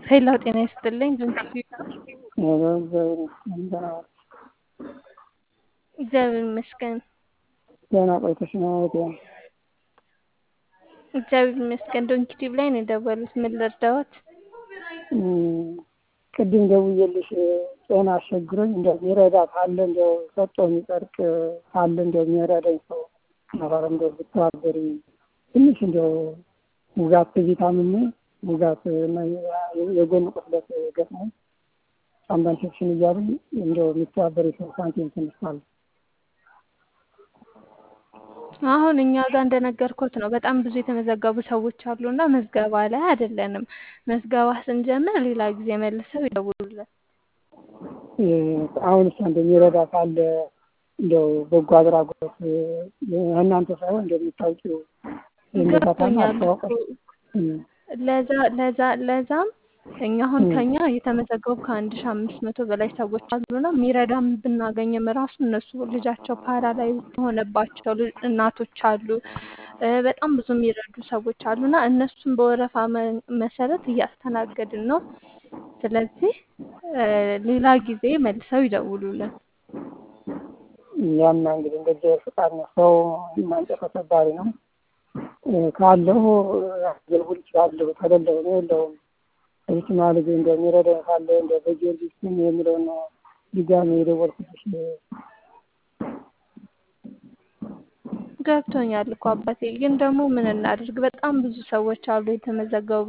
ሄሎ ጤና ይስጥልኝ ድንክ እግዚአብሔር ይመስገን። ደህና ቆይተሽ ነው እህቴ? እግዚአብሔር ይመስገን። ዶንኪ ቲዩብ ላይ ነው የደወሉት። ምን ልርዳዎት? ቅድም ደውዬልሽ ጤና አስቸግሮኝ እንደው የሚረዳ ካለ እንደው ሰጦ የሚጸድቅ ካለ እንደው የሚረዳኝ ሰው ነበር እንደው ብትተባበሪ ትንሽ እንደው ውጋት ቪታሚን ውጋት እና የጎን ቁስለት ገጥሞኝ ሳምባ ኢንፌክሽን እያሉኝ እንደው የሚተባበሪ ሰው ሳንቲም ትንሽ ካለ አሁን እኛ ጋር እንደነገርኩት ነው። በጣም ብዙ የተመዘገቡ ሰዎች አሉና መዝገባ ላይ አይደለንም። መዝገባ ስንጀምር ሌላ ጊዜ መልሰው ይደውሉልን። አሁን እሷ እንደሚረዳ ካለ እንደው በጎ አድራጎት እናንተ ሳይሆን እንደሚታውቂው የሚረዳታና ገብቶኛል። አስተዋውቀሽ ለዛ ለዛ ለዛም እኛ አሁን ከኛ የተመዘገቡ ከአንድ ሺ አምስት መቶ በላይ ሰዎች አሉና የሚረዳም ብናገኝም ራሱ እነሱ ልጃቸው ፓራላይዝ የሆነባቸው ልጅ- እናቶች አሉ። እ በጣም ብዙ የሚረዱ ሰዎች አሉና እነሱን በወረፋ መ- መሰረት እያስተናገድን ነው። ስለዚህ እ ሌላ ጊዜ መልሰው ይደውሉልን። ያና እንግዲህ እንደዚህ ፍቃድ ነው። ሰው ማንጨት ተሰባሪ ነው። እ ካለሁ አገልግል እችላለሁ። ከሌለሁ እኔ የለውም። እዚችማ ልጅ እንደሚረዳኝ ካለ እንደ በጊዮርጊስ ስም የሚለውን ነው ድጋሜ የደወልኩልሽ። ገብቶኛል እኮ አባቴ፣ ግን ደግሞ ምን እናድርግ? በጣም ብዙ ሰዎች አሉ የተመዘገቡ።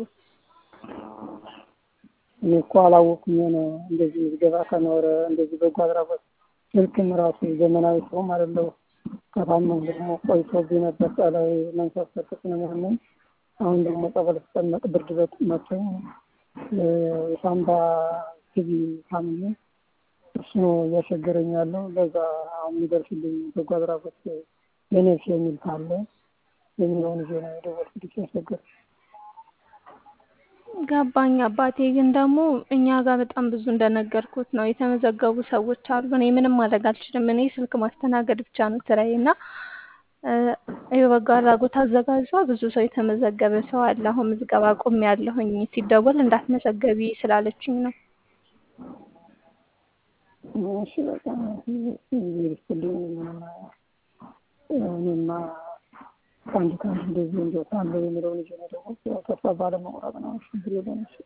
እኔ እኮ አላወኩም ነው እንደዚህ ምዝገባ ከኖረ እንደዚህ በጎ አድራጎት ስልክም ራሱ ዘመናዊ ሰውም አይደለሁ። ከታመም ደግሞ ቆይቶብኝ ነበር። ጸላይ መንፈስ ቅዱስ ነው የሚያመኝ። አሁን ደግሞ ጸበል ስጠመቅ ብርድ በት መቶኝ እ የሳምባ ትቢ ታምሜ እሱ ነው እያስቸገረኝ ያለው። ለዛ አሁን የሚደርስልኝ በጎ አድራጎት ለነፍስ የሚል ካለ የሚለውን ይዤ ነው የደወልኩልሽ ያስቸገር ገባኝ አባቴ፣ ግን ደግሞ እኛ ጋር በጣም ብዙ እንደነገርኩት ነው የተመዘገቡ ሰዎች አሉ። እኔ ምንም ማድረግ አልችልም። እኔ ስልክ ማስተናገድ ብቻ ነው ስራዬ እና እ የበጎ አድራጎት አዘጋጇ ብዙ ሰው የተመዘገበ ሰው አለ። አሁን ምዝገባ አቁሜያለሁኝ ሲደወል እንዳትመዘገቢ ስላለችኝ ነው። እሺ በቃ ይርስልኝ ምንም እኔማ ከአንድ ከአንድ እንደዚህ እንደው ሳለው የሚለውን ይዤ ነው የደወልኩት። ያው ተስፋ ባለመቁረጥ ነው። ችግር የለም። እሺ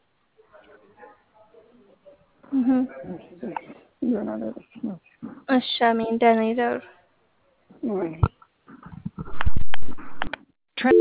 እህ ይሆናል ያለች ነው። እሺ አሜን። ደህና ይደሩ። ወይ